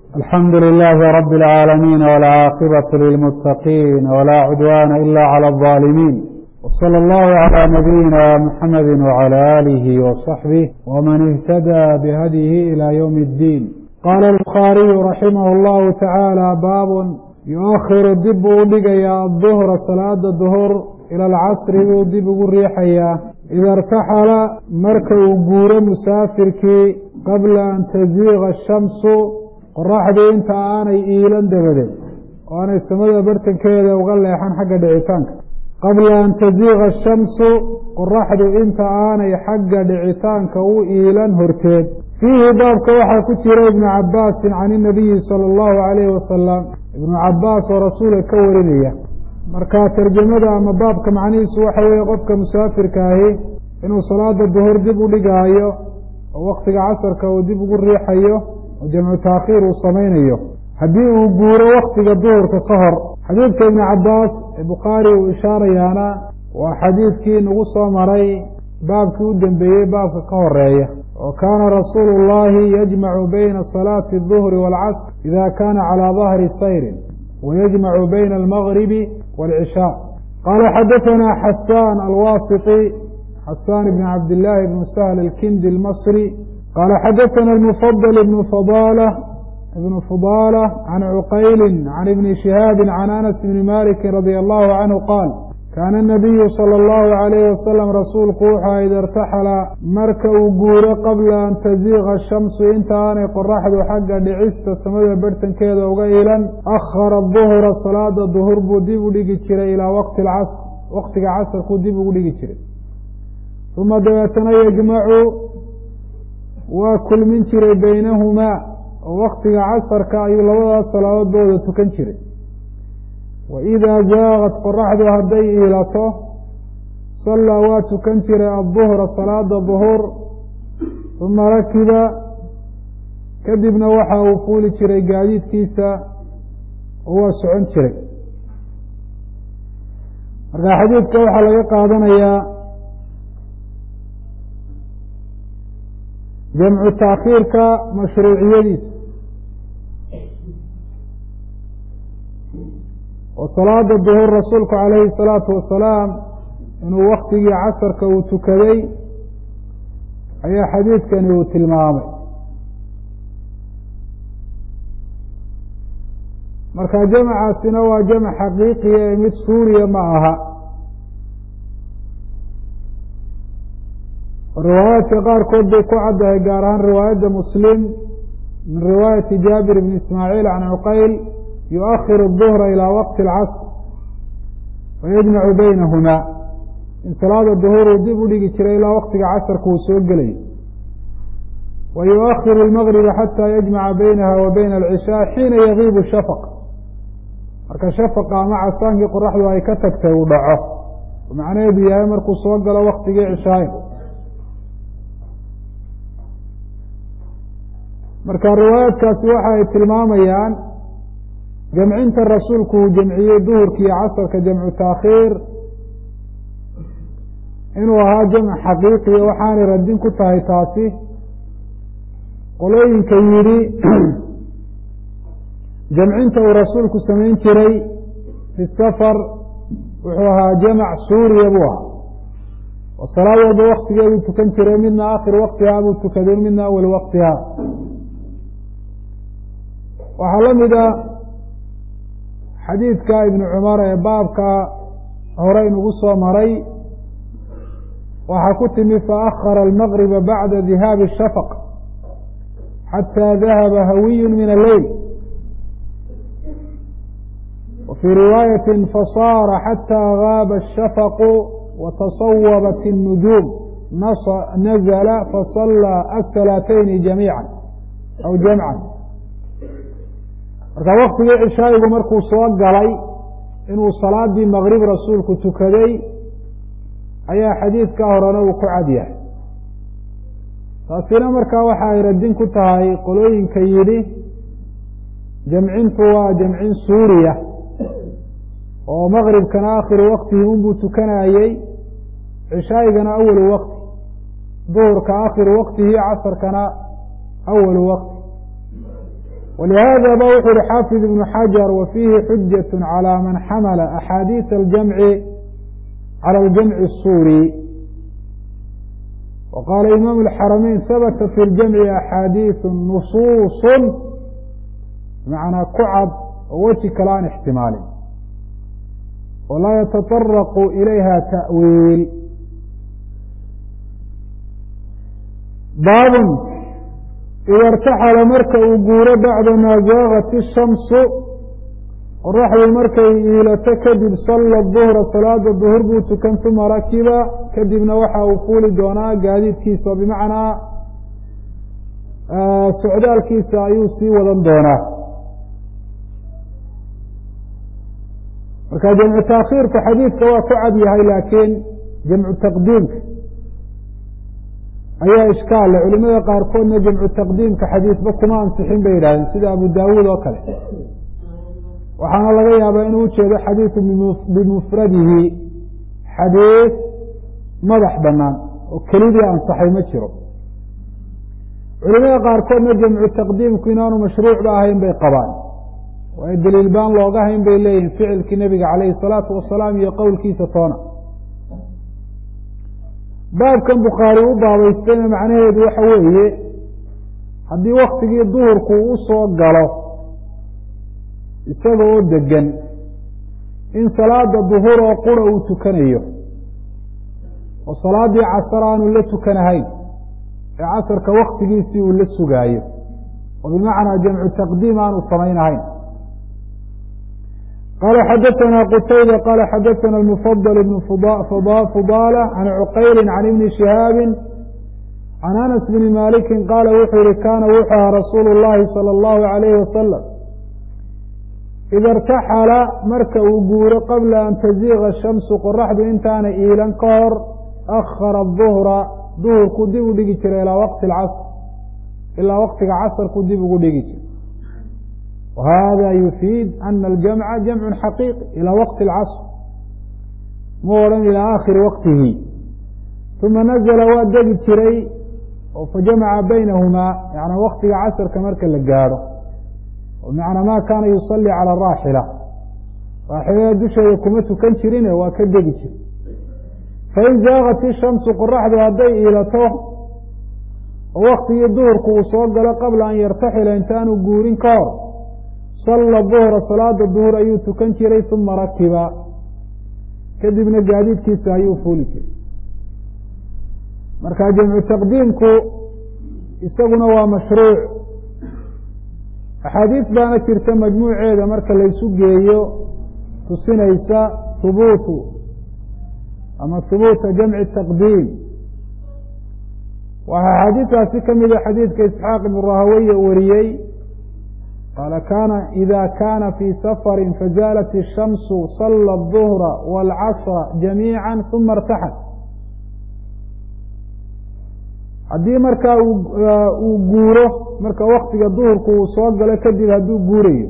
الحمد لله رب العالمين والعاقبة للمتقين ولا عدوان إلا على الظالمين وصلى الله على نبينا محمد وعلى آله وصحبه ومن اهتدى بهديه إلى يوم الدين قال البخاري رحمه الله تعالى باب يؤخر dib uu dhigayaa الظهر salaada ظهر ilى الcasri buu dib ugu riixayaa ida اrtaxala marka uu guuro musaafirkii qabla an taziiga الshamsu qoraxdii inta aanay iilan dabadeed oo aanay samada bartankeeda uga leexan xagga dhicitaanka qabla an taziiga ashamsu qoraxdu inta aanay xagga dhicitaanka u iilan horteed fiihi baabka waxaa ku jira ibnu cabaasin can inabiyi sala allahu calayhi wasalam ibnu cabaas oo rasuulka ka warinaya marka tarjamada ama baabka macnihiisu waxa weeye qofka musaafirka ahi inuu salaada duhur dib u dhigaayo oo waktiga casarka uu dib ugu riixayo oo jamcu taakhiir uu samaynayo haddii uu guuro waktiga duhurka ka hor xadiidka ibnu cabaas ee bukhaari uu ishaarayaana waa xadiidkii nagu soo maray baabkii u dembeeyey baabka ka horeeya oo kaana rasuulu اllahi yajmacu bayna salaati الظuhri wاlcasr ida kana calى dahri sayrin wayajmacu bayna almagribi wاlcishaa qaala xadaثana xasaan alwasiطi xasaan ibn cabd illaahi bn sahl alkindi اlmasri qala xadaثna الmfضل بن fضالة بن fضالة عن cqayl عن iبn شhihاabi عن أنس بn maliki radي الlه عanهu qaal kaana النabiyu slى الlه عaليh waslم rasuulku wuxua ida اrtaxala marka uu guuro qabla an taziiga الshamsu inta aanay qoraxdu xagga dhicista samada barhtankeeda uga ilan akhara الظhra salaada ظhur buu dib u dhigi jiray ilaa wqti اcasr waqtiga casrkuu dib ugu dhigi jiray uma dabeetana yجmacu waa kulmin jiray baynahumaa oo waktiga casarka ayuu labadaas salaadood booda tukan jiray wa idaa zaaqad qoraxdu hadday iilato sallaa waa tukan jiray adduhra salaada duhur uma rakiba kadibna waxa uu fuuli jiray gaadiidkiisa oo waa socon jiray marka xadiidka waxaa laga qaadanayaa jamcu taakhiirka mashruuciyadiisa oo salaada duhur rasuulku calayhi salaatu wasalaam inuu waktigii casarka uu tukaday ayaa xadiidkani uu tilmaamay marka jamcaasina waa jamc xaqiiqiya ee mid suuriya ma aha riwaayaadka qaarkood bay ku caddahay gaar ahaan riwaayadda muslim min riwaayati jaabir bni ismaaciil can cuqayl yuؤakhir الظhra ilىa waqti اlcasr wayajmacu baynahumaa in salaada duhur uu dib u dhigi jiray ilaa waktiga casarka uu soo gelayo wa yuؤakhir اlmagriba xataa yajmaca baynaha wa bayna alcishaa xiina yagiibu shafaq marka shafaqa ama casaankii qoraxdu ay ka tagtay uu dhaco macnaheedu yahay markuu soo galo waktigii cishaayo marka riwaayaadkaasi waxa ay tilmaamayaan jamcinta rasuulku uu jamciyey duhurka iyo casarka jamcu taakhiir inuu ahaa jamc xaqiiqiya waxaanay radin ku tahay taasi qolooyinka yidhi jamcinta uu rasuulku samayn jiray fi safar wuxuu ahaa jamc suuriya buu ahaa oo salaad walba waktigeeduu tukan jiray midna akhir waktihaa buu tukaday midna awal waktihaa waxaa la mid a xadiidka ibnu cumar ee baabka hore inugu soo maray waxaa ku timi faأkhara almagriba bacda dihaabi الshafq xatى dahaba hawiy min alleyl wa fii riwaayati fasaara xatى gaaba الshafqu watasawabat الnujuum nazla faصalىa aلsalaatayni jamiica aw jamca marka waktigii cishaayigu markuu soo galay inuu salaadii maqrib rasuulku tukaday ayaa xadiidka horena uu ku cad yahay taasina markaa waxa ay radin ku tahay qolooyinka yidhi jamcintu waa jamcin suuriya oo maqribkana akhiru waktihi unbuu tukanayey cishaayigana awalu wakti duhurka akhiru waktihi casarkana awalu wakti ولهذا ba wuxu uhi xاaفظ بن xجر وفيhi xujة عlى maن xmل أxاadيiث الجمع عlى الجمع الsوري وqاla imام الxرمين hبت في الجمع أxاadيiث نصuص بمعنaa ku cad oo weji kale aan اxtimaalin oo laa yتطرق إlayha تأwيil baab ida اrtaxala marka uu guuro bacda maa zaagat الshamsu qoraxdii markay iilato kadib salla duhra salaada duhur buu tukan uma rakiba kadibna waxa uu fuuli doonaa gaadiidkiisa oo bimacnaa socdaalkiisa ayuu sii wadan doonaa marka jamcu taakhiirka xadiidka waa ku cad yahay laakiin jamcu taqdiimka ayaa ishkaal le culimada qaarkoodna jamcu taqdiimka xadiidba kuma ansixin bay yidhahdeen sida abu daawuud oo kale waxaana laga yaabaa inuu ujeedo xadiidu bimufradihi xadiid madax banaan oo kelidii ansaxay ma jiro culimada qaarkoodna jamcu taqdiimku inaanu mashruucba ahayn bay qabaan waayo daliil baan looga hayn bay leeyihin ficilkii nebiga calayhi salaatu wasalaam iyo qowlkiisa toona baabkan bukhaari u baabaystayna macnaheedu waxa weeye haddii waktigii duhurku u soo galo isaga oo degan in salaada duhur oo qura uu tukanayo oo salaaddii casar aanu la tukanahayn ee casarka waktigiisii uu la sugaayo oo bimacnaa jamcu taqdiim aanu samaynahayn qala xadaثna qtayba qala xadaثna mfضل بn fudalة عan cqayli عan ibni شihaabi عan anas bni maliki qaala wuxuu yihi kana wuxuu aha rasuul الlahi salى الlahu عalayh wasalam ida اrtaxala marka uu guuro qabla an taziiga الshamsu qoraxdu intaana iilan ka hor akhara الظuhra duhurku dib u dhigi jiray ilaa waqti اcasr ilaa waqtiga casrku dib ugu dhigi jiray whada yufiid ana aljamca jamcu xaqiiqi ilى waqti اlcasr mu odhan ilى aakhiri waqtihi uma nazla waa degi jiray oo fajamaca baynahumaa yana waktiga casrka marka la gaadho bimacnaa ma kaana yusalii calى raaxila raaxilada dusheeda kuma tukan jirine waa ka degi jira fain zaagat ishamsu qoraxdu hadday iilato oo waktigii duhurku uu soo galo qabla an yartaxila intaanu guurin ka hor salla duhra salaada duhur ayuu tukan jiray uma rakiba kadibna gaadiidkiisa ayuu fuuli jiray marka jamcu taqdiimku isaguna waa mashruuc axaadiis baana jirta majmuuceeda marka laysu geeyo tusinaysa hubuutu ama hubuuta jamci taqdiim waxaa axaadiistaasi ka mida xadiidka isxaaq ibnu rahaweye wariyey qaala kana ida kana fii safari fazaalat الshamsu sala الظuhra wاlcasra jamiica uma اrtaxal haddii markaa uu guuro marka waktiga duhurku uu soo galo kadib hadduu guurayo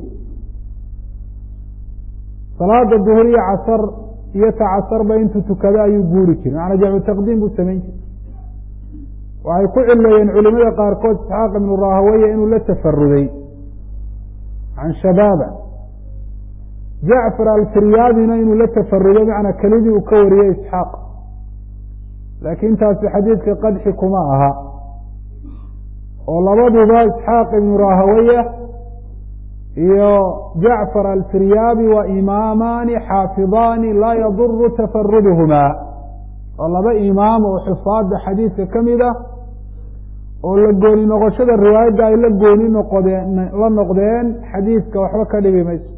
salaada duhur iyo casar iyo ta casarba intuu tukado ayuu guuri jiray macanaa jamcu taqdiim buu samayn jiray waxay ku cileeyeen culimada qaarkood isxaaq ibnu rahaweye inuu la tafaruday can shabaaba jacfar alfiryaadina inuu la tafarudo macnaa kelidii uu ka wariyey isxaaq laakiin taasi xadiidka qadxi kuma aha oo labaduba isxaaq ibnu rahawaya iyo jacfar alfiryaabi waa imaamaani xaafidaani laa yaduru tafaruduhumaa oo laba imaam oo xufaada xadiidka ka mid ah oo la gooni noqoshada riwaayadda ay la gooni noqodeen la noqdeen xadiidka waxba ka dhibi mayso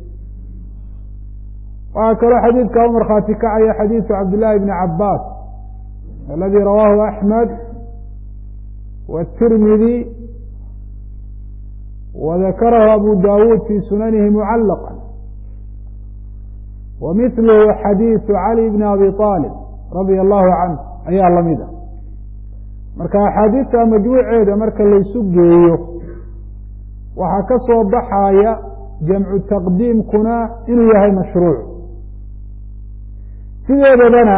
waxaa kaloo xadiidka u markhaati kacaya xadiidu cabdillaahi bni cabaas aladi rawaahu axmed wاtirmidi wadakarahu abu dawuud fi sunanihi mucallaqa wa mithluhu xadiidu cali bni abi aalib radia allahu canh ayaa lamid a marka axaadiista majmuuceeda marka laysu geeyo waxaa ka soo baxaya jamcu taqdiimkuna inuu yahay mashruuc sideedabana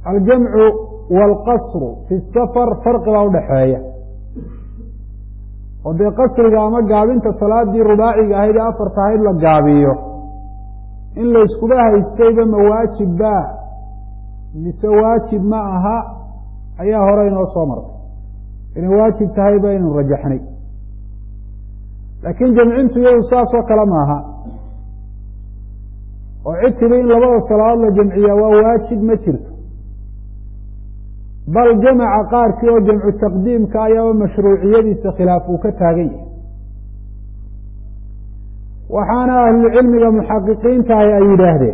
aljamcu wاlqasru fi safar farqi baa udhaxeeya oo dee qasriga ama gaabinta salaadii rubaaciga ahayd ee afarta ahayd la gaabiyo in layskuba haystayba ma waajibba mise waajib ma aha ayaa hore inoo soo martay inay waajib tahay baynu rajaxnay laakiin jamcintu iyadu saas oo kale maaha oo cid tidhi in labada salaadood la jamciyaa waa waajib ma jirto bal jamaca qaarkii oo jamcu taqdiimka ayaaba mashruuciyadiisa khilaaf uu ka taagan yahay waxaana ahlucilmiga muxaqiqiintahi ay yidhaahdeen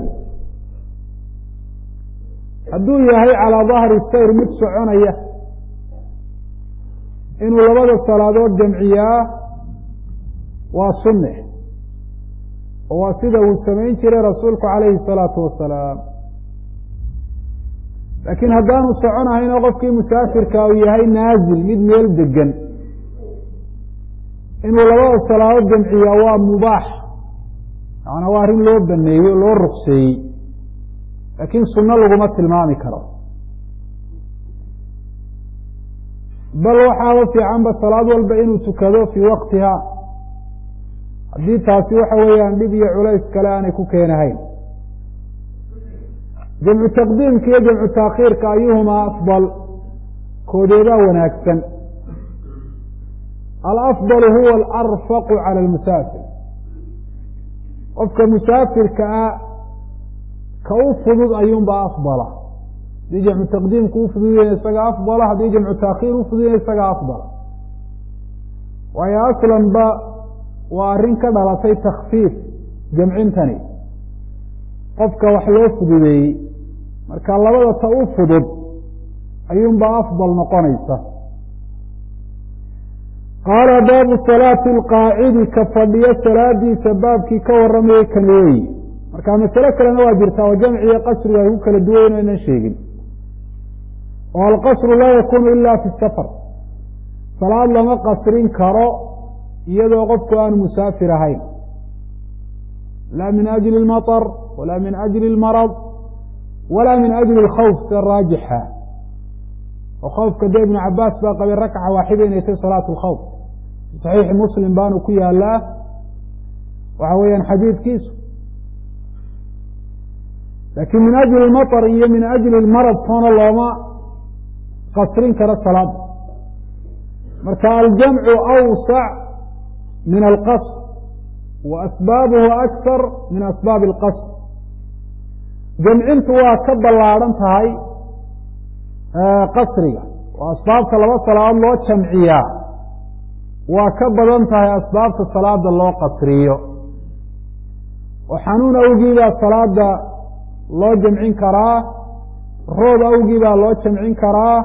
hadduu yahay calaa dahri sayr mid soconaya inuu labada salaadood jamciyaa waa sunne oo waa sida uu samayn jiray rasuulku calayhi salaatu wasalaam laakiin haddaanu soconahaynoo qofkii musaafirka uu yahay naasil mid meel degan inuu labada salaadood jamciyaa waa mubaax macanaa waa arrin loo baneeyey oo loo rukseeyey laakiin sunno laguma tilmaami karo bal waxaaba fiicanba salaad walba inuu tukado fii waqtiha haddii taasi waxa weeyaan dhib iyo culays kale aanay ku keenahayn jamcu taqdiimka iyo jamcu taakhiirka ayuhumaa afdal koodeedaa wanaagsan alafdalu huwa alarfaqu cala almusaafir qofka musaafirka ah ka u fudud ayuunbaa afdala haddii jamcu taqdiimku u fududayna isaga afdala haddii jamcu taakhiir u fududayna isaga afdala waayo aslanba waa arrin ka dhalatay takfiif jamcintani qofka wax loo fududeeyey marka labada ta u fudud ayuunbaa afdal noqonaysa qaala baabu salaati alqaacidi ka fadhiyo salaadiisa baabkii ka warramayay kan weeyi marka masale kalena waa jirtaa oo jamciyo qasrigu ay ku kala duwayn o aynan sheegin oo alqasru laa yakunu ila fi safar salaad lama qasrin karo iyadoo qofku aanu musaafir ahayn laa min ajli اlmaطr walaa min ajli اlmarad walaa min ajli اlkhawf sida raajixa oo khawfka dee ibnu cabaas baa qabay rakca waaxida inay tahy salaat اlkhawf fi saxiixi muslim baanu ku yaalaa waxa weeyaan xadiidkiisu laakiin min ajli اlmaطr iyo min ajli اlmarad toona looma qasrin karo salaada marka aljamcu awsac min alqasr wa asbaabuhu akar min asbaabi alqasr jamcintu waa ka ballaadhan tahay qasriga oo asbaabta laba salaadood loo jamciyaa waa ka badan tahay asbaabta salaada loo qasriyo oo xanuun awgiibaa salaada loo jamcin karaa roob awgiibaa loo jamcin karaa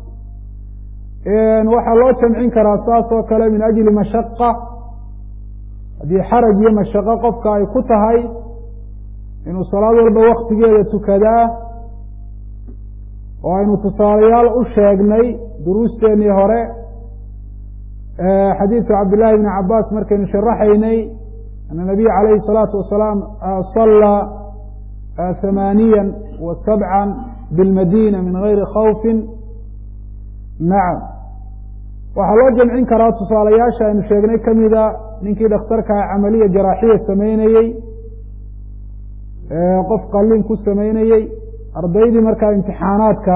waxaa loo jamcin karaa saas oo kale min ajli mashaqa haddii xaraj iyo mashaqo qofka ay ku tahay inuu salaad walba waktigeeda tukadaa oo aynu tusaalayaal u sheegnay duruusteennii hore xadiidka cabdillaahi bni cabaas markaynu sharaxaynay ana nabiy calayhi الsalaatu wasalaam salaa hamaaniya wa sabca bilmadina min gayri khawfi nacam waxaa loo jamcin karaa tusaalayaasha aynu sheegnay kamida ninkii dhakhtarkaa camaliya jaraaxiya sameynayey qof qalin ku sameynayey ardaydii markaa imtixaanaadka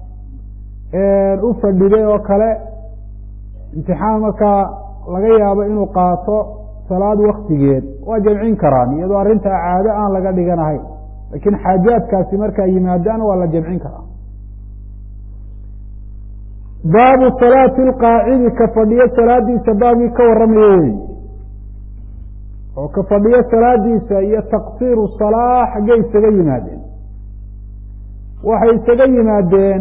u fadhiday oo kale imtixaan markaa laga yaabo inuu qaato salaad waktigeed waa jamcin karaan iyadoo arrintaa caado aan laga dhiganahayn laakiin xaajaadkaasi markaa yimaadaan waa la jamcin karaa baabu salaati alqaacidi ka fadhiyo salaadiisa baabkii ka warramayo wey oo ka fadhiyo salaadiisa iyo taqsiiru salaa xaggey isaga yimaadeen waxay isaga yimaadeen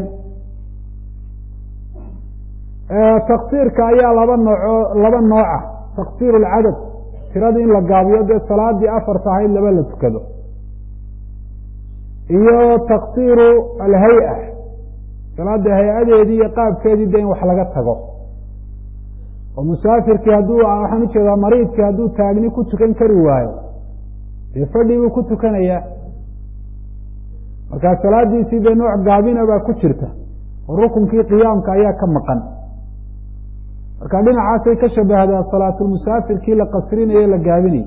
taqsiirka ayaa laba nooco laba nooca taqsiiru alcadad tirada in la gaabiyo dee salaadii afarta ahayd laba la tukado iyo taqsiiru alhay-a salaada hay-adeedii iyo qaabkeedii de in wax laga tago oo musaafirkii hadduu waxaan ujeedaa mariidkii hadduu taagni ku tukan kari waayo dee fadhi buu ku tukanayaa markaa salaadiisii dee nooc gaabina baa ku jirta oo rukunkii qiyaamka ayaa ka maqan marka dhinacaasay ka shabahdaa salaatulmusaafirkii la qasrinaye la gaabinayay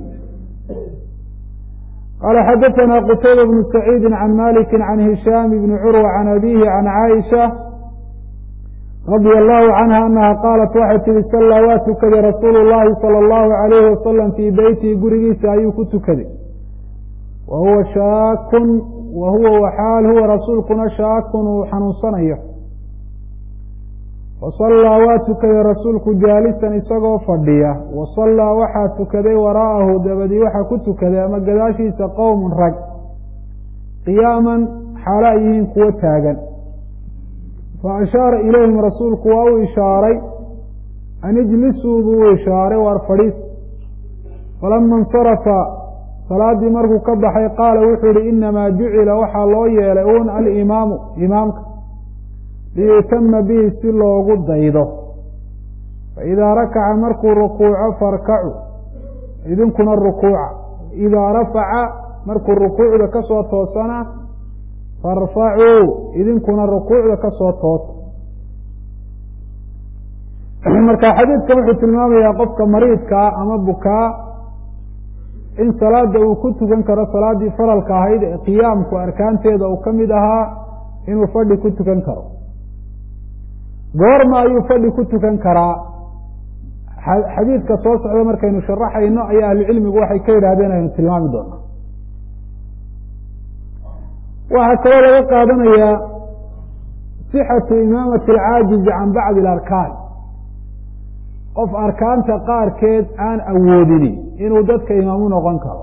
qaala xadaثana qutayba bnu saciidi can maliki can hishaam bni curwa can abihi can caaisha radia allahu canha anaha qaalat waxay tihi sallaa waa tukaday rasuulu llahi salى اllahu alayhi wasalam fii beytihi gurigiisa ayuu ku tukaday wa huwa shaakun wa huwa waxaal huwa rasuulkuna shaakun uu xanuunsanayo wasallaa waa tukaday rasuulku jaalisan isagoo fadhiya wasallaa waxaa tukaday waraa'ahu dabadii waxaa ku tukaday ama gadaashiisa qowmun rag qiyaaman xaalo ay yihiin kuwo taagan fa ashaara ilayhim rasuulku waa u ishaaray an ijlisuu buu u ishaaray waar fadhiis falama insarafa salaaddii markuu ka baxay qaala wuxuu yihi inamaa jucila waxaa loo yeelay un alimaamu imaamka liyutama bihi si loogu daydo faidaa rakaca markuu rukuuco farkacu idinkuna rukuuca idaa rafaca markuu rukuucda ka soo toosana farfacuu idinkuna rukuucda ka soo toosa marka xadiidkan wuxuu tilmaamayaa qofka mariidkaa ama bukaa in salaada uu ku tukan karo salaaddii faralka ahayd ee qiyaamku arkaanteeda uu ka mid ahaa inuu fadhi ku tukan karo goorma ayuu fadhi ku tukan karaa xadiidka soo socda markaynu sharaxayno ayaa ahlucilmigu waxay ka yidhahdeen aynu tilmaami doonaa waxaa kaloo laga qaadanayaa sixatu imaamati alcaajizi can bacdi alarkaan qof arkaanta qaarkeed aan awoodini inuu dadka imaamu noqon karo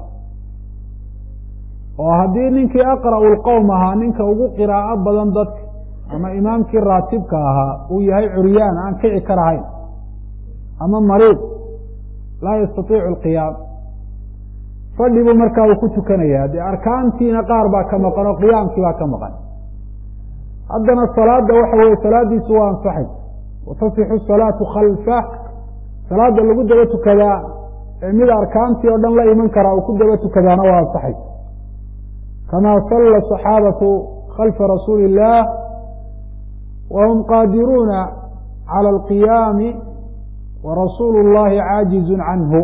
oo haddii ninkii aqra'u lqowm ahaa ninka ugu qiraa'o badan dadka ama imaamkii raatibka ahaa uu yahay curyaan aan kici karahayn ama mariid laa yastatiicu alqiyaam fadhi buu markaa uu ku tukanayaa dee arkaantiina qaar baa ka maqan oo qiyaamkii baa ka maqan haddana salaada waxa weye salaadiisu waa ansaxaysa watasixu salaatu khalfa salaada lagu daba tukadaa ee mid arkaantii oo dhan la iman karaa uu ku daba tukadaana waa ansaxaysa kamaa salla saxaabatu khalfa rasuuli illaah wahum qaadiruuna cala alqiyaami warasuulu اllahi caajizun canhu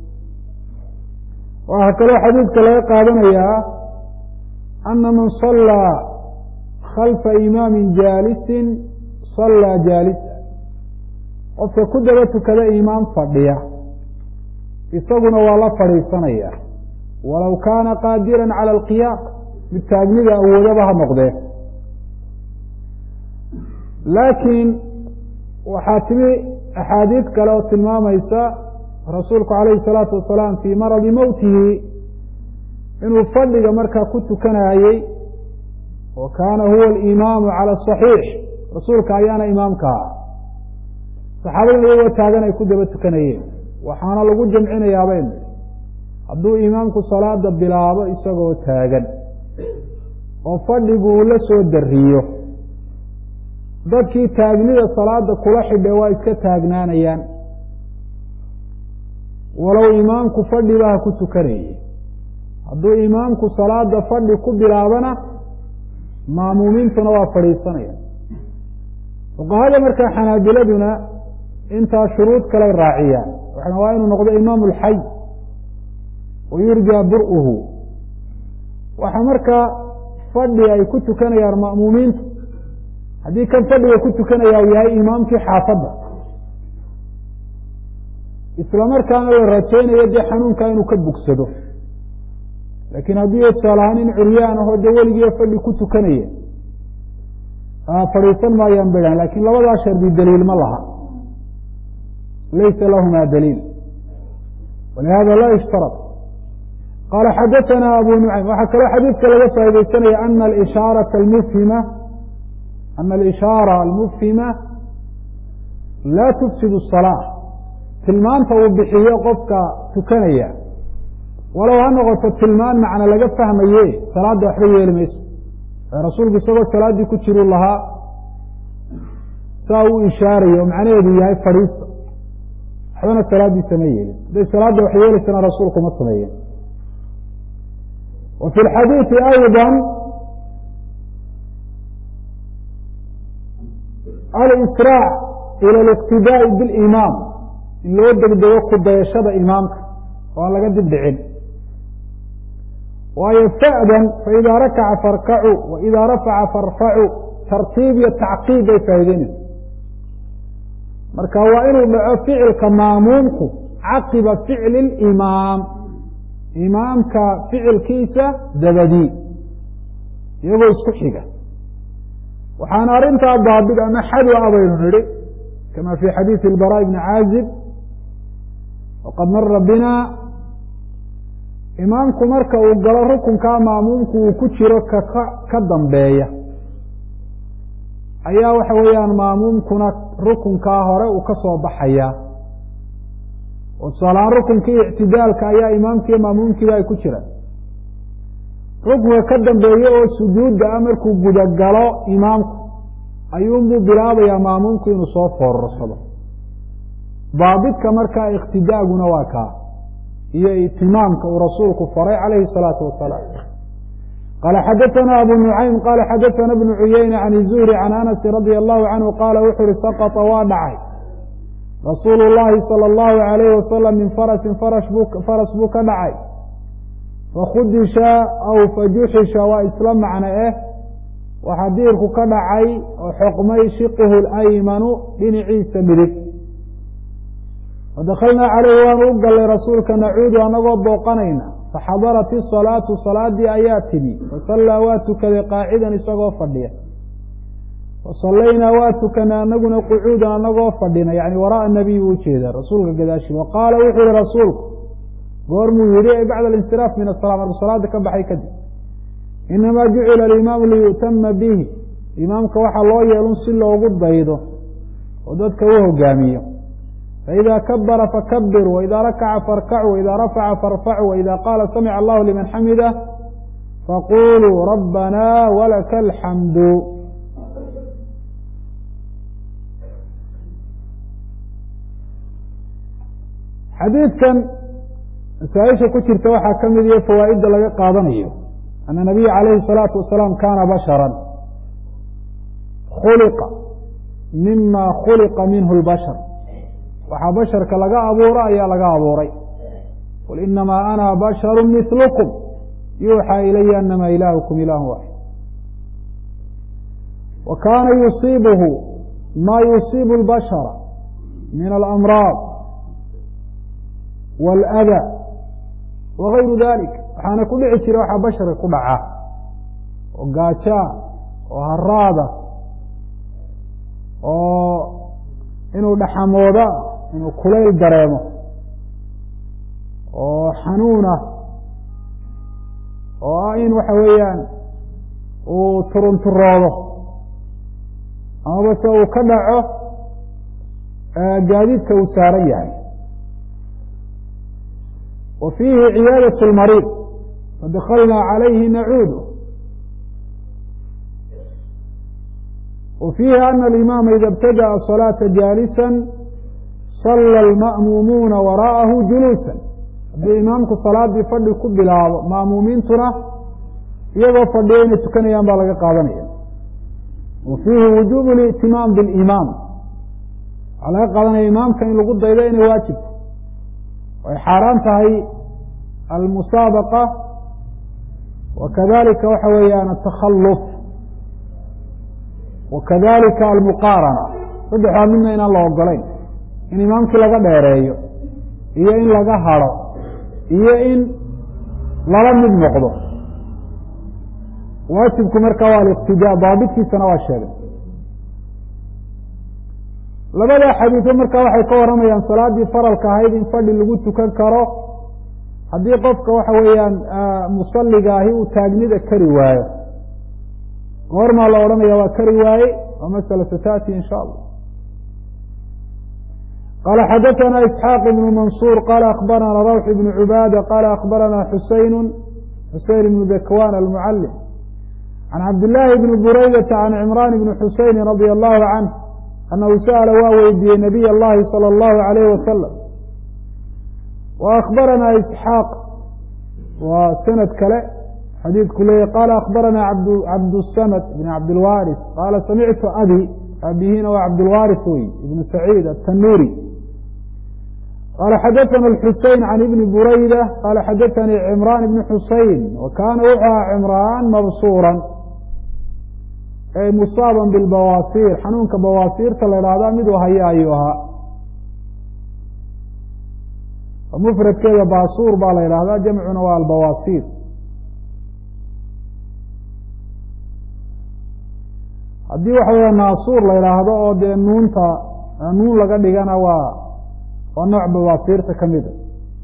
waxaa kaloo xadiidka laga qaadanayaa ana man sallaa khalfa imaamin jaalisin sallaa jaalisa qofka ku daba tukada imaam fadhiya isaguna waa la fadhiisanaya walow kaana qaadiran cala alqiyaam mid taagnida awoodaba ha noqdee laakiin waxaa timi axaadiid kale oo tilmaamaysa rasuulku calayhi salaatu wasalaam fii maradi mowtihi inuu fadhiga markaa ku tukanayey wa kaana huwa alimaamu cala asaxiix rasuulka ayaana imaamka ah saxaabaduna iyagoo taagan ay ku daba tukanayeen waxaana lagu jamcinayaabay hadduu imaamku salaada bilaabo isagoo taagan oo fadhigu uu la soo dariyo dadkii taagnida salaada kula xidhe waa iska taagnaanayaan walow imaamku fadhiba ha ku tukanayay hadduu imaamku salaada fadhi ku bilaabana maamuumiintuna waa fadhiisanaya fuqahada markaa xanaabiladuna intaa shuruud kalay raaciyaan waxana waa inuu noqdo imaamu alxay wa yurjaa bur-uhu waxa markaa fadhi ay ku tukanayaan ma'muumiintu haddii kan fadhiga ku tukanaya uu yahay imaamkii xaafadda isla markaana la rajaynayo dee xanuunkaa inuu ka bogsado laakiin haddii tusaale ahaan in curyaan ahoo dee weligiiba fadhi ku tukanaya fadhiisan maayaan bedhan lakiin labadaa shardi daliil ma laha laysa lahuma daliil walihada laa yushtarad qaala xadaثana abu nucaym waxaa kaloo xadiidka laga faa'idaysanaya ana alishaaraةa almufhima ana alishaara almufhima laa tufsid الsalaaة tilmaanta uu bixiyo qofka tukanaya walow ha noqoto tilmaan macna laga fahmaye salaadda waxba yeeli mayso rasuulku isagoo salaaddii ku jiru lahaa saa uu ishaarayo macnaheedu yahay fadhiista waxbana salaaddiisa ma yeelin hadday salaadda wax yeelaysana rasuulku ma sameeyeen wa fi lxadiidi ayضa alisraac ila aliqtidaa'i bilimaam in loo degdego ku dayashada imaamka oo aan laga dib dhicin waayo fa'dan faidaa rakaca farkacu wa idaa rafaca farfacu tartiib iyo tacqiib bay faa'ideynaysa marka waa inuu dhaco ficilka maamuumku caqiba ficli limaam imaamka ficilkiisa dabadii iyagoo isku xiga waxaana arrintaa daabid ama xadwa a baynu nidhi kama fi xadiidi ilbaraaء bni caazib waqad mara bina imaamku marka uu galo rukunkaa maamuumku uu ku jiro kaka ka dambeeya ayaa waxa weeyaan maamuumkuna rukunkaa hore uu ka soo baxaya oo tusaalahaan rukunkii ictidaalka ayaa imaamkiiyo maamuumkiiba ay ku jiraan rukunka ka dambeeye oo sujuudda ah markuu gudagalo imaamku ayuunbuu bilaabayaa maamuumku inuu soo foorarsado daabidka markaa iqtidaaguna waa kaa iyo itimaamka uu rasuulku faray calayhi الsalaatu wasalaam qaala xadaثana abu nucaym qaala xadaثana bnu cuyeyne can izuhri can anasi radia allahu canhu qaala wuxuu uhi saqطa waa dhacay rasuulu llahi salى اllahu alayhi wasalam min farasin faras buu ka dhacay fakhudisha aw fajuxisha waa isla macno eh waxaa diirku ka dhacay oo xoqmay shiqihu اlaymanu dhinaciisa midig fadakalnaa caleyhi waanu u gallay rasuulka nacuudu anagoo booqanayna faxadarat isalaatu salaadii ayaa timi fasallaa waa tukaday qaacidan isagoo fadhiya fasallaynaa waa tukanay anaguna qucuudan anagoo fadhina yani waraaa nabiy buu ujeedaa rasuulka gadaashi wa qaala wuxuu yihi rasuulku goormuu yihi e bacda alinsiraaf min asala markuu salaada ka baxay kadib inamaa jucila alimaamu liyu'tama bihi imaamka waxaa loo yeelun si loogu daydo oo dadka u hogaamiyo faإida kabara fakabir وإida rakaca farkacu وإida rafaca farfacu وإida qaala samica allahu liman xamida faquluu rabbana walaka alxamdu xadiidkan masaaisha ku jirta waxaa ka mid iyo fawaa'idda laga qaadanayo ana nabiya calayhi الsalaatu wasalaam kana bashara khuliqa mima khuliqa minhu اlbashar waxaa basharka laga abuuro ayaa laga abuuray qul inamaa ana basharu milukum yuuxaa ilaya anama ilaahukum ilaahu waaxid wa kaana yusiibuhu ma yusiibu اlbashara min alamraad wاlada wagayru dalik waxaana ku dhici jira waxaa basharka ku dhaca oo gaajaa oo haraada oo inuu dhaxamooda inuu kulayl dareemo oo xanuuna oo ah in waxa weeyaan uu turunturoodo amaba se uu ka dhaco gaadiidka uu saaran yahay wa fiihi ciyaadaة اlmariid fadakalnaa calayhi nacuudu wa fiihi ana alimaama ida ibtadaأa صalaaةa jaalisa sala alma'muumuuna waraa'ahu juluusan haddii imaamku salaadii fadhi ku bilaabo ma'muumiintuna iyagoo fadhiya inay tukanayaan baa laga qaadanaya wa fiihi wujuub اlا'timaam biاlimaam waxaa laga qaadanaya imaamka in lagu daydo inay waajibto ay xaaraan tahay almusaabaqa wa kadalika waxa weeyaan atakhaluf wa kadalika almuqaarana saddexdaa midna inaan la ogolayn in imaamkii laga dheereeyo iyo in laga hado iyo in lala mid noqdo waajibku marka waa aliqtidaa daabitkiisana waa sheegay labada xadiiso marka waxay ka warramayaan salaaddii faralka ahayd in fadhi lagu tukan karo haddii qofka waxa weeyaan musalliga ahi uu taagnida kari waayo goormaa la odhanaya waa kari waaye waa masala sata'ti in sha allah qala xadaثna isxaaq ibn mansuur qala akbarana rawx ibn cubaada qala akbarana xuseyn xuseyn ibn dakwan almucalim can cabdillaahi bni buraydata can cimraan ibni xuseyni radia allahu canh annahu sa'ala waa weydiiyey nabiy allahi salى اllahu alayh wasalam wa akbarana isxaaq waa sanad kale xadiidku leeyahy qala akbarana cabdsamad bn cabdilwaris qaala samictu abi aabihina waa cabdulwaris wey ibnu saciid atanuri qala xadaثna اxusein can ibni burayda qala xadaثanii cimran ibni xusein wa kaana wuxuu ahaa cimraan mabsuura ay musaaban bilbawaasiir xanuunka bawaasiirta la idhaahda miduu haya ayuu ahaa mufradkeeda baasuur baa la idhahdaa jamcuna waa albawaasiir haddii waxa weya naasuur la idhaahdo oo dee nuunta nuun laga dhigana waa waa nooc bawaasiirta ka mida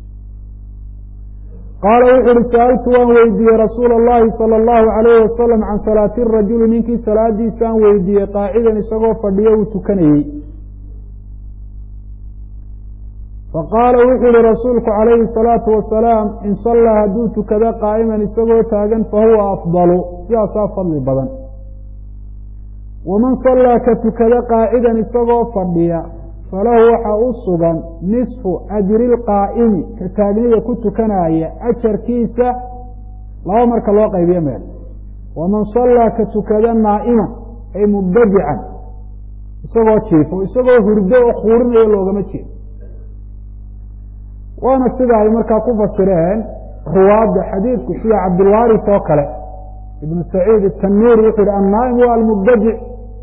qaala wuxu uhi sa'altu waan weydiiyey rasuula اllahi salى اllahu alayh wasalam can salaati rajuli ninkii salaadiisaan weydiiyey qaacidan isagoo fadhiyo uu tukanayey faqaala wuxuu yihi rasuulku calayhi الsalaatu wasalaam in sallaa hadduu tukado qaa'iman isagoo taagan fahuwa afdalu sidaasaa fadli badan waman sallaa ka tukado qaacidan isagoo fadhiya falahu waxaa u sugan nisfu ajri lqaa'imi ka taagnida ku tukanaya ajarkiisa laba marka loo qaybiyo meel waman sallaa ka tukada naa'iman ay mubtadican isagoo jiifo isagoo hurdo oo khuurinayo loogama jeedo waana sida ay markaa ku fasireen ruwaadda xadiidku sida cabdilwaris oo kale ibnu saciid atanuuri wuxuu yihi annaa'im wa almubtadic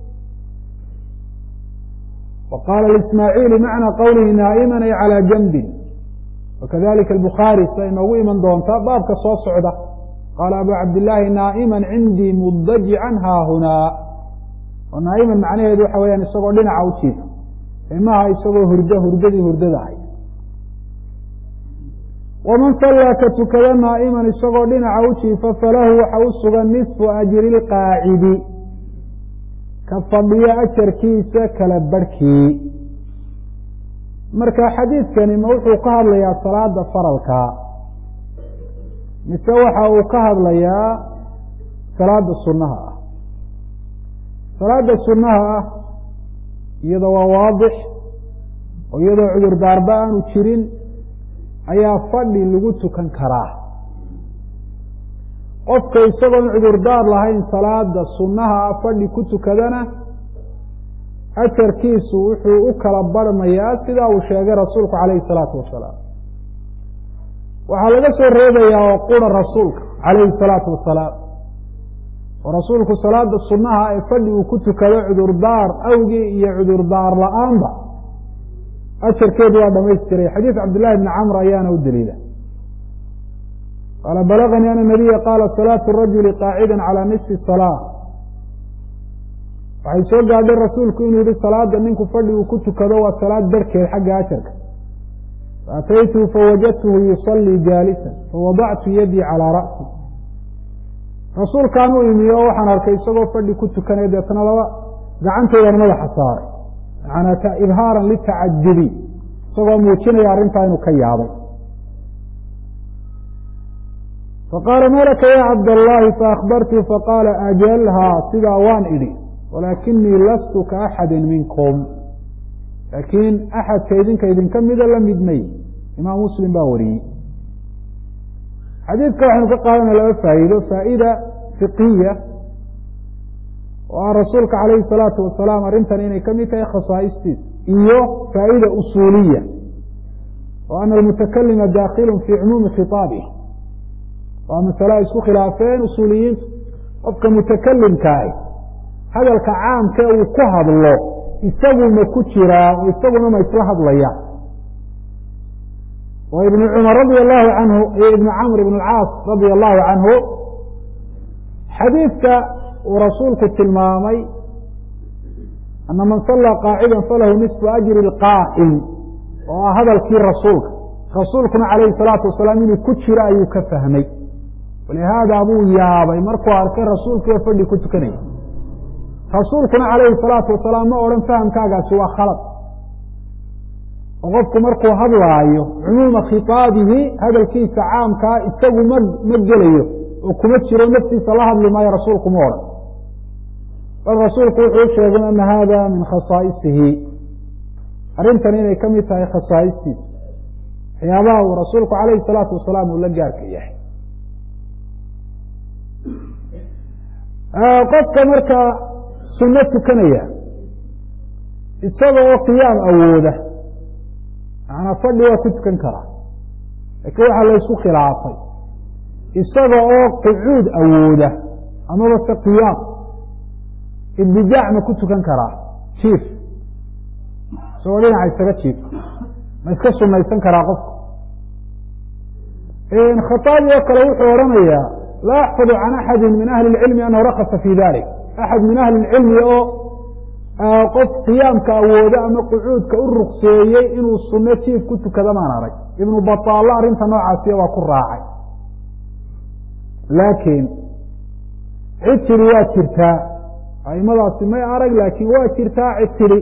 وqاl لإsmاعيل mعنى qwlhi naaئmا ay عalى جنbi وkadalika الbخاarي siday noogu iman doontaa baabka soo socda qaala abu cabdاللahi naaئmا cindii mudajعa haahunaa oo naaئman macnaheedu waxa weyaan isagoo dhinaca u jiifa imaha isagoo hurdo hurdadii hurdada ahay وman صلىa ka tukada naaئmا isagoo dhinaca u jiifa falahu waxa u sugan نiصفu أjri الqاacidi ka fadhiyo ajarkiisa kala barhkii marka xadiidkani ma wuxuu ka hadlayaa salaada faralka mise waxa uu ka hadlayaa salaada sunnaha ah salaada sunnaha ah iyada waa waadix oo iyadoo cudurdaarba aanu jirin ayaa fadhi lagu tukan karaa qofka isagoon cudurdaar lahayn salaada sunnaha ah fadhi ku tukadana ajarkiisu wuxuu u kala barhmayaa sidaa uu sheegay rasuulku calayhi salaatu wasalaam waxaa laga soo reebayaa oo qura rasuulka calayhi salaatu wasalaam oo rasuulku salaada sunnaha ee fadhi uu ku tukado cudurdaar awgii iyo cudurdaar la-aanba ajarkeedu waa dhamaystiray xadiid cabdillahi bni camr ayaana u daliila qaala balaganii ana nabiya qaala salaatu rajuli qaacida calى nisfi salaa waxay soo gaadhay rasuulku inuu yihi salaada ninku fadhi uu ku tukado waa salaad barhkeed xagga ajarka faataytuhu fawajadtuhu yusalii jaalisa fawadactu yadii calىa ra'si rasuulkaan u imi oo waxaan arkay isagoo fadhi ku tukanaya deetna laba gacantaydan madaxa saaray macanaa ibhaaran litacajubi isagoo muujinaya arrintaa inuu ka yaabay faqaala malaka ya cabdاllahi faakbartu faqaala ajalhaa sidaa waan idhi walaakinii lastu ka axadi minkum laakiin axadka idinka idinka mida la mid may imaam muslim baa wariyey xadiidka waxaynu ka qaadanaya laba faa'iido faa'ida fiqiya oo ah rasuulka calayhi الsalaatu wasalaam arrintan inay ka mid tahay khasaa'istiisa iyo faa'ida usuuliya oo ana almutakalima dakilu fi cumuumi khiطaabih waa masale ay isku khilaafeen usuuliyiintu qofka mutakalimkaahi hadalka caamka uu ku hadlo isagu ma ku jiraa oo isaguna ma isla hadlaya oo ibnu cumar radia allahu canhu iyo ibnu camr ibn alcaas radia allahu canhu xadiidka uu rasuulku tilmaamay ana man sallaa qaacida falahu nisfu ajri اlqaa'im oo ah hadalkii rasuulka rasuulkuna calayhi salaatu wasalaam inuu ku jiro ayuu ka fahmay walihaada buu yaabay markuu arkay rasuulkiioo fadhi ku tukanaya rasuulkuna calayhi salaatu wasalaam ma odhan fahamkaagaasi waa khalad oo qofku markuu hadlaayo cumuuma khitaabihi hadalkiisa caamkaa isagu ma ma gelayo oo kuma jiro naftiisa la hadli maayo rasuulku ma odhan bal rasuulku wuxuu u sheegay ana hada min khasaa'isihi arrintan inay ka mid tahay khasaa'istiisa waxyaabaha uu rasuulku calayhi salaatu wasalaam uu la gaarka yahay qofka markaa sunno tukanaya isaga oo qiyaam awooda macnaa fadhi waa ku tukan karaa laakiin waxaa la ysku khilaafay isaga oo qucuud awooda amaba se qiyaam ibtidaac ma ku tukan karaa jiif isagoo dhinaca isaga jiifa ma iska sunaysan karaa qofka khaaabi oo kale wuxuu odhanayaa laa axfadu can axadi min ahli اlcilmi anahu rakasa fi dalik axad min ahli اlcilmi oo qof qiyaamka awooda ama qucuudka u rukseeyey inuu sunno jiif ku tukada maan arag ibnu bataallo arrinta noocaasiya waa ku raacay laakiin cid tidhi waa jirtaa aimadaasi may arag laakiin waa jirtaa cid tidhi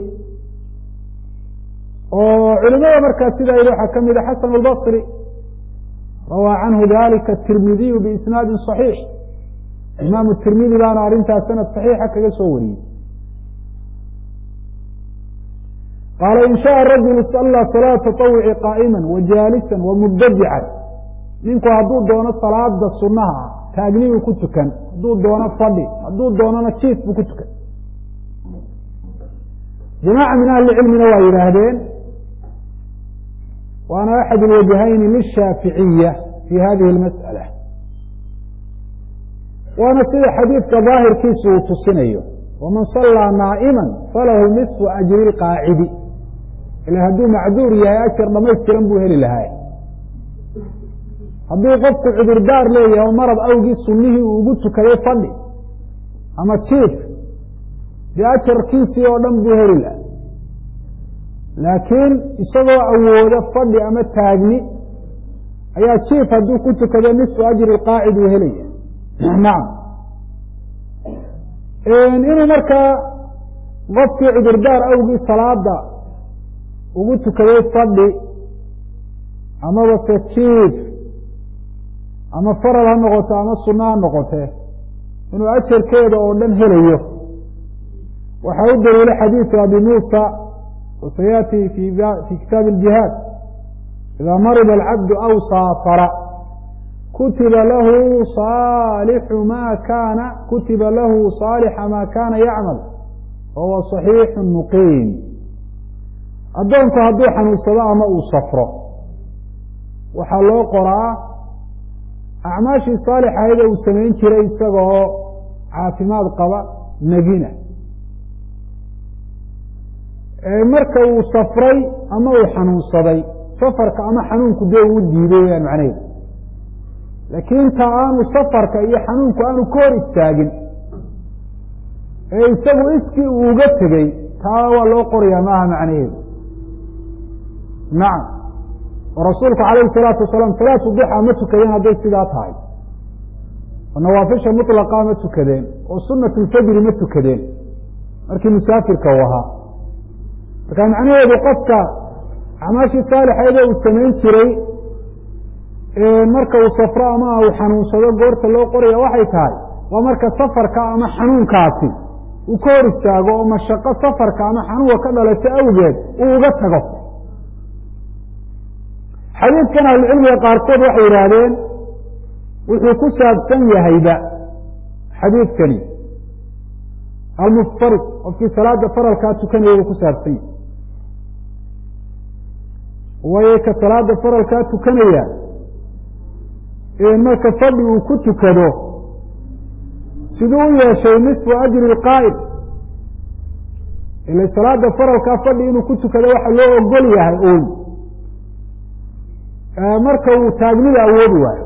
oo culimada markaa sidaa yidhi waxaa ka mida xasan اlbصri rawaa canhu dalika tirmidiyu biisnaadi صaxiix imaamu tirmidi baana arrintaas sanad صaxiixa kaga soo wariyey qaala in shaءa rajulu sallى salaaة taطawuci qaa'ima wajaalisa wamubtadican ninku hadduu doono salaada sunaha ah taagnibuu ku tukan hadduu doono fadhi hadduu doonona jiif buu ku tukan jamaaca min ahli cilmina waa yidhaahdeen waana axad اlwajhayni lishaaficiya fi hadihi اlmasأala waana sida xadiidka daahirkiisu uu tusinayo waman salaa naa'ima falahu nisfu ajri اlqaacidi ila hadduu macduur yahay ajar dhamaystiran buu heli lahaa hadduu qofku cudurdaar leeyahay oo marad awgii sunihii uu ugu tukaday fadhi ama jiif dee ajarkiisii oo dhan buu heli lahaa laakiin isagoo awooda fadhi ama taagni ayaa jiif hadduu ku tukado nisfu ajri qaacid uu helaya nacam inuu markaa qofkii cudurdaar awgii salaada ugu tukaday fadhi amaba se jiif ama farad ha noqoto ama sunno ha noqotee inuu ajarkeeda oo dhan helayo waxaa u daliila xadiidu abi muusa wasayaati fi kitaabi اljihaad ida marida alcabdu aw saafara kutiba lahu saalixu ma kaana kutiba lahu saalixa ma kaana yacmal wahuwa صaxiixu muqiim addoonku hadduu xanuunsado ama uu safro waxaa loo qoraa acmaashii saalixahaydee uu samayn jiray isagoo caafimaad qaba negina marka uu safray ama uu xanuunsaday safarka ama xanuunku dee uu diiday weyaan macnaheedu laakiin ta aanu safarka iyo xanuunku aanu ka hor istaagin ee isagu iskii uu uga tegey taa waa loo qorayaa maaha macnaheedu nacam oo rasuulku calayhi salaatu wasalaam salaatu duxa ma tukadeen hadday sidaa tahay oo nawaafisha mutlaqa ma tukadeen oo sunat lfajri ma tukadeen markii musaafirka uu ahaa marka macnaheedu qofka acmaashii saalixeedee uu samayn jiray marka uu safro ama uu xanuunsado goorta loo qoraya waxay tahay waa marka safarka ama xanuunkaasi uu ka hor istaago oo mashaqo safarka ama xanuunka ka dhalato awgeed uu uga tago xadiidkan ahlucilmiga qaarkood waxay yidhaahdeen wuxuu ku saabsan yahayba xadiidkani almuftarid qofkii salaada faralkaa tukanaya buu ku saabsan yahay waayo ka salaada faralkaa tukanaya marka fadhi uu ku tukado siduu u yeeshay nisfu ajri اlqaa'id ila salaada faralkaa fadhi inuu ku tukado waxa loo ogol yahay uun marka uu taagnida awoodi waayo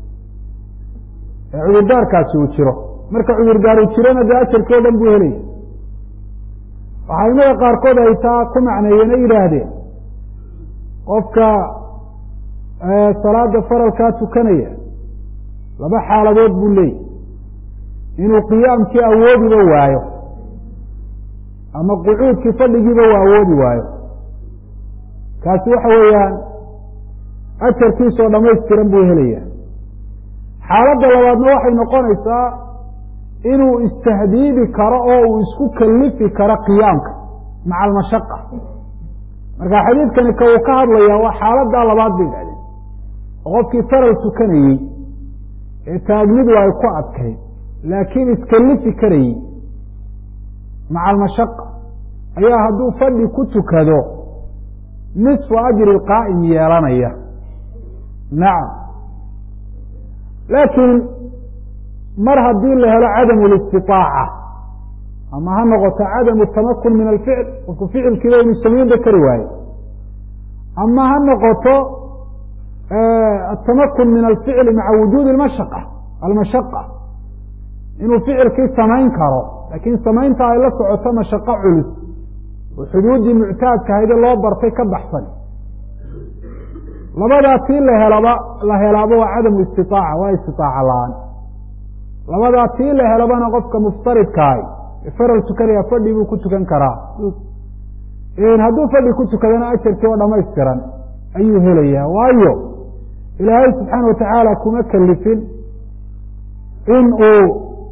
ee cudurdaarkaasi uu jiro marka cudurdaar uu jirona dee ajarkii o dhan buu helaya waxaa imada qaarkood ay taa ku macneeyeen ay yidhaahdeen qofka salaada faralkaa tukanaya laba xaaladood buu leeyahy inuu qiyaamkii awoodiba waayo ama qucuudkii fadhigiiba uu awoodi waayo kaasi waxa weeyaan ajarkiisoo dhamaystiran buu helaya xaaladda labaadna waxay noqonaysaa inuu istahdiidi karo oo uu isku kalifi karo qiyaamka maca almashaqa marka xadiidkani ka uu ka hadlayaa waa xaaladdaa labaad bay idhahdeen oo qofkii faral tukanayey ee taagnidu ay ku adkayd laakiin iskalifi karayey maca almashaqa ayaa hadduu fadhi ku tukado nisfu ajri qaa'im yeelanaya nacam laakiin mar haddii la helo cadamu listitaaca ama ha noqoto cadamu tamakun min alficl qofku ficilkiiba inu samaynba kari waaye ama ha noqoto atamakun min alficli maca wujuudi mashaqa almashaqa inuu ficilkii samayn karo laakiin samaynta ay la socoto mashaqo culus oo xuduuddii muctaadka hayde loo bartay ka baxsan labadaa tii la helaba la helaaba waa cadamu istitaaca waa istitaaca la-aan labadaa tii la helabana qofka muftaridkaahi faral tukanaya fadhi buu ku tukan karaa hadduu fadhi ku tukadana ajarkii oo dhamaystiran ayuu helayaa waayo ilaahay subxaana wa tacaala kuma kelifin in uu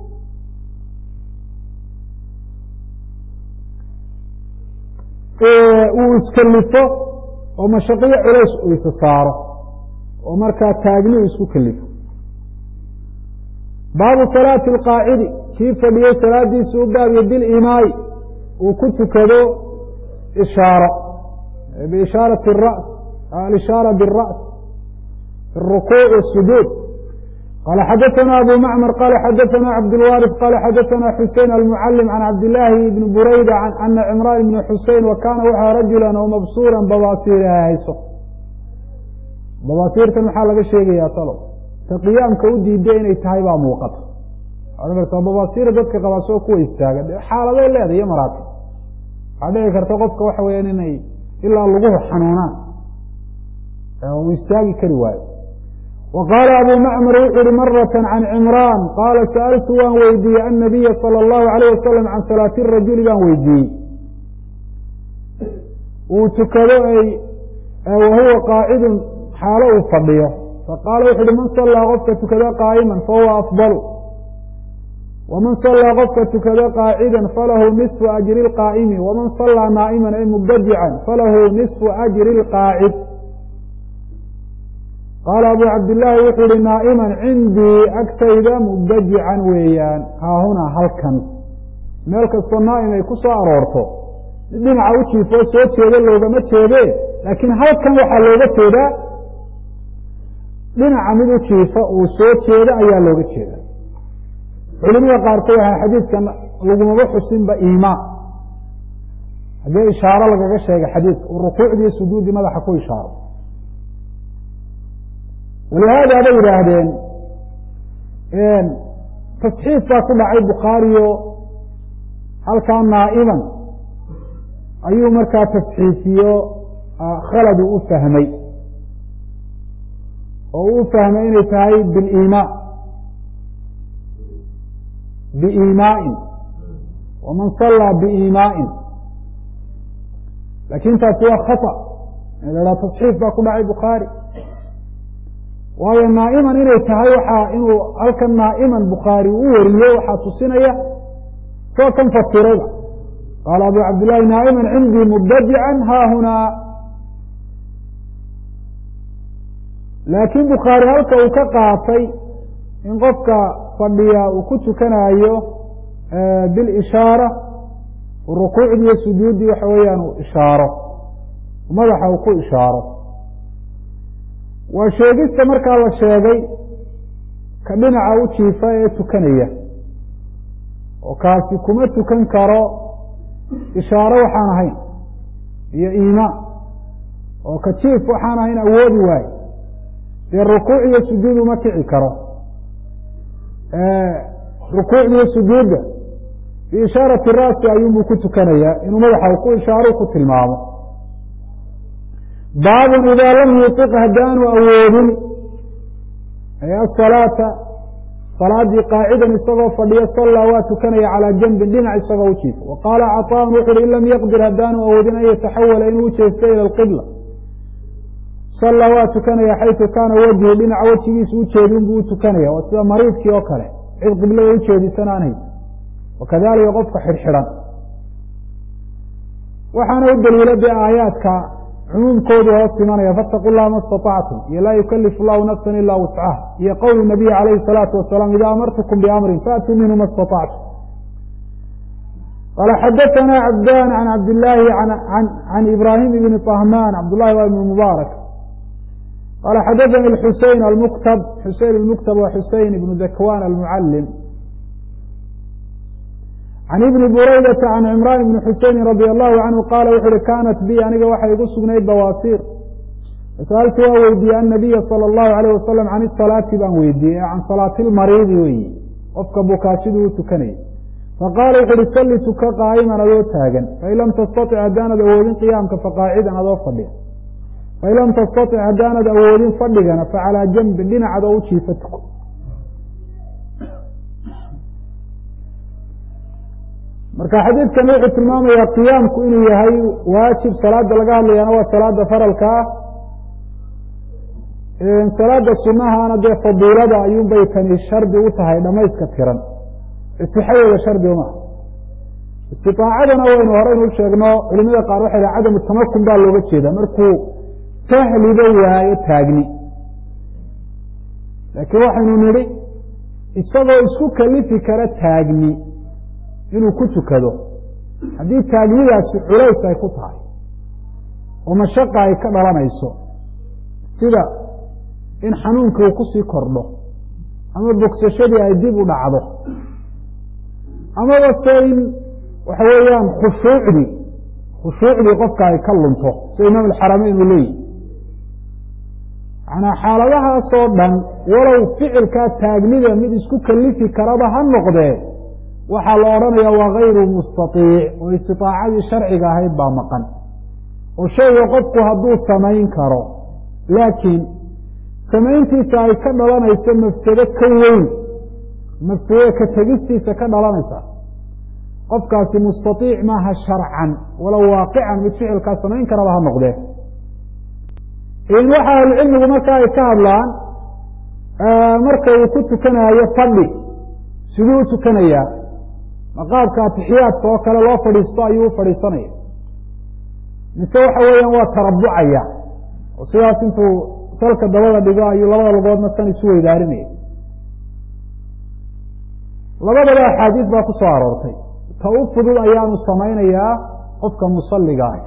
uu iskelifo oo mashaqiyo culays uu isa saaro oo markaa taagni uu isku kelifo baabu salaati alqaacidi kii fadhiyey salaadiisu u baabiyo bilimaai uu ku tukado ishaaro biishaarati اra's alishaara biاra's fi الrukuuc wالsujuud qala xadaثna abu macmar qala xadaثna cabdاlwaariث qala xadaثna xusein almucalim can cabdillaahi bni burayda ana cimraan ibni xusein wa kaana waxaa rajulan oo mabsuuran babaasiir hayso babaasiirtan maxaa laga sheegayaa talo ta qiyaamka u diida inay tahay baa muuqata waxaad kartaa babaasiira dadka qabaa soo kuwa istaaga xaaladay leedahay iyo maraatib waxaa dhici karta qofka waxa weeyaan inay ilaa laguhu xanuunaan uu istaagi kari waayo wa qaala abu macmar wuxu uhi marata can cimraan qaala sa'altu waan weydiiyey annabiya sala allahu alayh wasalam can salaati rajuli baan weydiiyey uu tukado ay wahuwa qaacidun xaalo uu fadhiyo faqaala wuxu uhi man sallaa qofka tukada qaa'iman fahuwa afdalu waman sallaa qofka tukado qaacidan falahu nisfu ajri اlqaa'imi waman sallaa naa'iman ay mubtadican falahu nisfu ajri اlqaacid qaala abu cabdillaahi wuxuu ihi naa'iman cindii agtayda mubtadican weeyaan haahuna halkan meel kastoo naa'im ay ku soo aroorto dhinaca u jiifoo soo jeeda loogama jeede laakiin halkan waxaa looga jeedaa dhinaca mid u jiifa uu soo jeeda ayaa looga jeeda culimada qaarkood waxaa xadiidkan lagumaba xusinba iimaa haddii ishaaro lagaga sheega xadiidka uu rukuucdii sujuuddii madaxa ku ishaaro walihaada bay yidhaahdeen tasxiif baa ku dhacay bukhaariyo halkaa naa'iman ayuu markaa tasxiifiyo khaladu u fahmay oo uu u fahmay inay tahay biliimaa biimaa'in waman sallaa biimaa'in laakiin taasi waa khata in la haha tasxiif baa ku dhacay bukhaari waayo naa'iman inay tahay waxaa inuu halkan naa'iman bukhaari u wariyo waxaa tusinaya soo kan fasirayba qaala abu cabdillahi naa'iman cindii mubtadican haahunaa laakiin bukhaari halka uu ka qaatay in qofka fadhiya uu ku tukanayo bilishaara rukuucdii iyo sujuuddii waxa weeyaan uu ishaaro madaxa uu ku ishaaro waa sheegista markaa la sheegay ka dhinaca u jiifa ee tukanaya oo kaasi kuma tukan karo ishaaro waxaan ahayn iyo iimaan oo ka jiif waxaan ahayn awoodi waayo dee rukuuc iyo sujuud uma kici karo rukuucda iyo sujuudda biishaarati ra'si ayuunbuu ku tukanayaa inuu madaxa ku ishaaro ku tilmaamo baabun idaa lam yuiq haddaanu awoodin asalaata salaadii qaacidan isagoo fadhiyo sallaa waa tukanaya calaa janbin dhinac isagoo u jiifo wa qaala caطaan wuxu uhi in lam yaqdir haddaanu awoodin an yataxawala inuu ujeesto ila alqibla sallaa waa tukanaya xaytu kaana wejhu dhinaca wejigiisa ujeedin buu u tukanaya waa sida mariidkii oo kale cid qiblada ujeedisan aan haysa wakadalika qofka xidhxidhan waxaana u daliila dee aayaadka cumuumkoodu hoos imanaya faataqu llaha ma istaطactum iyo laa yukalifu llahu nafsa ila wuscaha iyo qowlu nabiyi calayhi salaatu wasalaam ida amartukum biamrin faatuu minhu ma istaطactum qala xadaثna cabdan can cabdillaahi can ibrahim ibni طahman cabdullahi waa ibn mubaarak qala xadaثani xusein almuktab xusein almuktab wa xusein ibnu dakwan almucalim can ibni buraydata can cimraan ibni xuseyni radi allahu canhu qaala wuxu uhi kanat bi aniga waxay igu sugnayd bawaasiir fasaaltu waa weydiiyey annabiya sala allahu alayh wasalam can isalaati baan weydiiyey can salaati lmariidi weyi qofka bukaa siduu u tukanayay faqaala wuxu uhi salli tuka qaa'iman adoo taagan fain lam tastatic haddaanad awoodin qiyaamka faqaacidan adoo fadhiga fain lam tastatic haddaanad awoodin fadhigana facalaa janbin dhinacad oo u jiifa tuko marka xadiidkan wuxuu tilmaamayaa qiyaamku inuu yahay waajib salaada laga hadlayana waa salaada faralka ah salaada sunahana dee fadiilada ayuunbay tani shardi u tahay dhamayska tiran sixadeeda shardi uma istiaacadana waynu horeynu u sheegno culimada qaar waxay dhaha cadamu tamakun baa looga jeeda markuu tahliba waayo taagni laakiin waxaynu nidhi isagoo isku kalifi kara taagni inuu ku tukado haddii taagnidaasi culays ay ku tahay oo mashaqa ay ka dhalanayso sida in xanuunkii uu kusii kordho ama bogsashadii ay dib u dhacdo amaba se in waxa weeyaan khushuucdii khushuucdii qofka ay ka lunto sida imaam alxarameyn uu leeyihi manaa xaaladahaasoo dhan walow ficilkaa taagnida mid isku kalifi karaba ha noqdee waxaa la odhanaya waa gayru mustaiic oo istiaacadii sharciga ahayd baa maqan oo shayga qofku hadduu samayn karo laakiin samayntiisa ay ka dhalanayso mafsado ka weyn mafsadada ka tegistiisa ka dhalanaysa qofkaasi mustaiic maaha sharcan walow waaqican mid ficilkaa samayn karaba ha noqdee waxa ahlucilmigu marka ay ka hadlaan marka uu ku tukanaayo fadhi siduu u tukanayaa maqaabka atixiyaadka oo kale loo fadhiisto ayuu u fadhiisanaya mise waxa weeyaan waa tarabucaya oo sidaas intuu salka dabada dhigo ayuu labada lugoodna san isu weydaarinaya labadaba axaadiis baa ku soo aroortay ta u fudud ayaanu samaynayaa qofka musaliga ah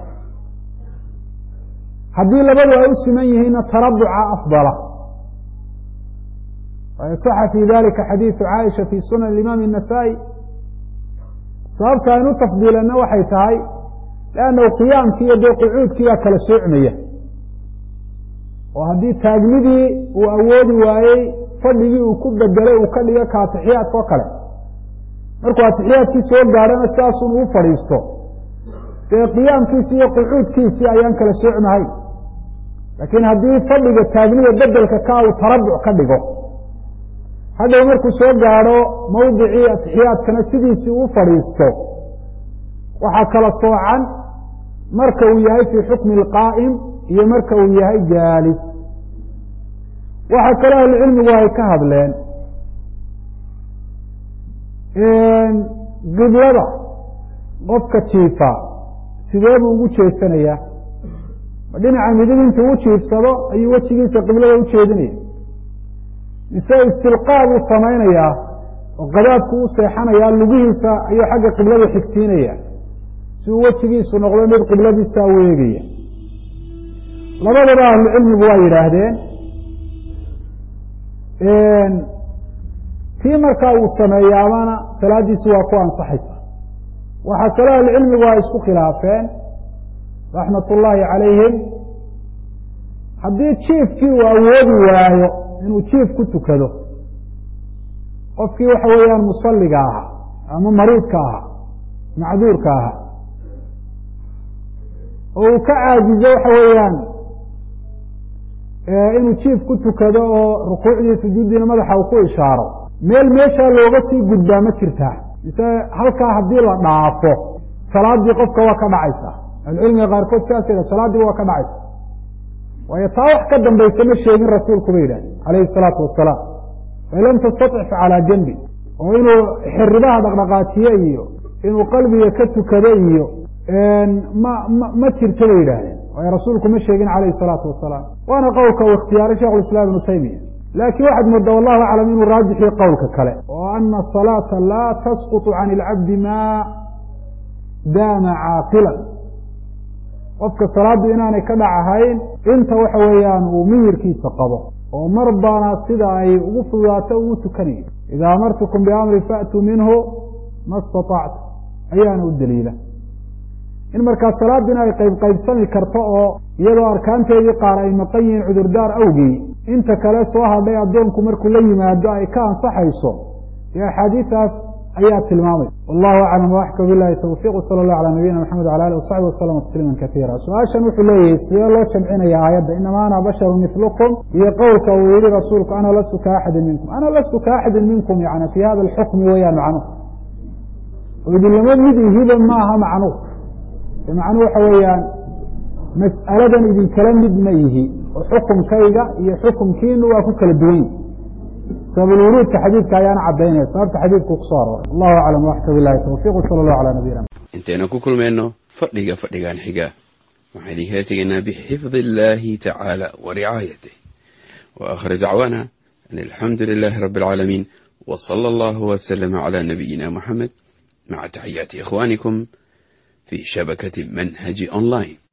haddii labadu ay u siman yihiinna tarabuca afdala saxa fi dalika xadiidu caaisha fi sunan imaam الnasaa-i sababta aynu tafdiilanna waxay tahay lannahu qiyaamkii iyo dee qucuudkii baa kala soocmaya oo haddii taagnidii uu awoodi waayey fadhigii uu ku bedelay uu ka dhigo ka atixiyaadka oo kale markuu atixiyaadkii soo gaadhana sidaasun uu fadhiisto dee qiyaamkiisi iyo qucuudkiisii ayaan kala soocmahay laakiin haddii fadhiga taagnida bedelka ka uu tarabuc ka dhigo hadhow markuu soo gaadho mawdicii atixiyaadkana sidiisii uu fadhiisto waxaa kala soocan marka uu yahay fii xukmi اlqaa'im iyo marka uu yahay jaalis waxaa kaloo ahlucilmigu ay ka hadleen qiblada qofka jiifa sidee buu ugu jeesanayaa ma dhinaca midig intuu u jiifsado ayuu wejigiisa qiblada u jeedinaya mise istilqaa buu samaynayaa oo qadaadku u seexanayaa lugihiisa ayuu xagga qiblada xigsiinaya si uu wejigiisu noqdo mid qibladiisaa u eegaya labadaba ahlucilmigu waa yidhaahdeen kii markaa uu sameeyaabana salaadiisu waa ku ansaxaysa waxaa kaloo ahlucilmigu ay isku khilaafeen raxmat ullaahi calayhim haddii jiifkii uu awoodi waayo inuu jiif ku tukado qofkii waxa weeyaan musaliga ahaa ama mariidka ahaa macduurka ahaa oo uu ka caajizo waxa weeyaan inuu jiif ku tukado oo rukuucdii sujuuddiina madaxa uu ku ishaaro meel meeshaa looga sii gudbaa ma jirtaa mise halkaa haddii la dhaafo salaadii qofka waa ka dhacaysa ahlucilmiga qaarkood sidaas yidha salaadiiba waa ka dhacaysa waayo taa wax ka dambaysa ma sheegin rasuulku ba yidhahd calayhi salaatu wasalaam fain lam tastatic fa calaa janbi oo inuu xiribaha dhaqdhaqaajiye iyo inuu qalbiga ka tukado iyo ma ma ma jirto bay yidhaahdeen waayo rasuulku ma sheegin calayhi salaatu wasalaam waana qowlka uu ikhtiyaaray shekhu islam ibnu taymiya laakiin waxaad moodaa wallahu aclam inuu raajixiyo qowlka kale oo ana asalaata laa tasqutu can ilcabdi ma daama caaqilan qofka salaaddu inaanay ka dhacahayn inta waxa weeyaan uu miyirkiisa qabo oo mar baana sida ay ugu fududaato ugu tukanayo idaa amartukum biamrin faatuu minhu ma istatactu ayaana u daliila in markaa salaaddiina ay qayb qaybsami karto oo iyadoo arkaanteedii qaar ay maqan yihiin cudurdaar awgii inta kale soo hadhay addoonku markuu la yimaado ay ka ansaxayso dee axaadiidaas ayaa tilmaamay wallahu aclam waxka bilahi tawfiiq sala allah calaa nabiyina maxamed wala alih wasaxbi waslama tasliima kaiira su-aashan wuxuu leeyahay sidee loo jamcinaya aayadda inama ana basharu milukum iyo qowlka uu yihi rasuulku ana lastu ka axadin minkum ana lastu ka axadin minkum yani fi hada alxukmi weyaan macnuhu oo idinlama mid ihiba maaha macnuhu macnuhu waxa weeyaan mas'aladan idinkala mid ma yihi oo xukumkayga iyo xukumkiinu waa ku kala duwan yihi sababulwuruudka xadiidka ayaana cadaynaya sababta xadiidku kusoo arooray allahu aclam waxka bilahi tawfiiq sala allahu calaa nabiyina intaynu ku kulmayno fadhiga fadhigan xiga waxaan idinkala tegaynaa bixifdi illahi tacaala wa ricaayatih wa aakhir dacwaana an alxamdu lilahi rabbi alcaalamiin wa sala allahu waslama calaa nabiyina muxamed maca taxiyaati ikhwanikum fi shabakati manhaji online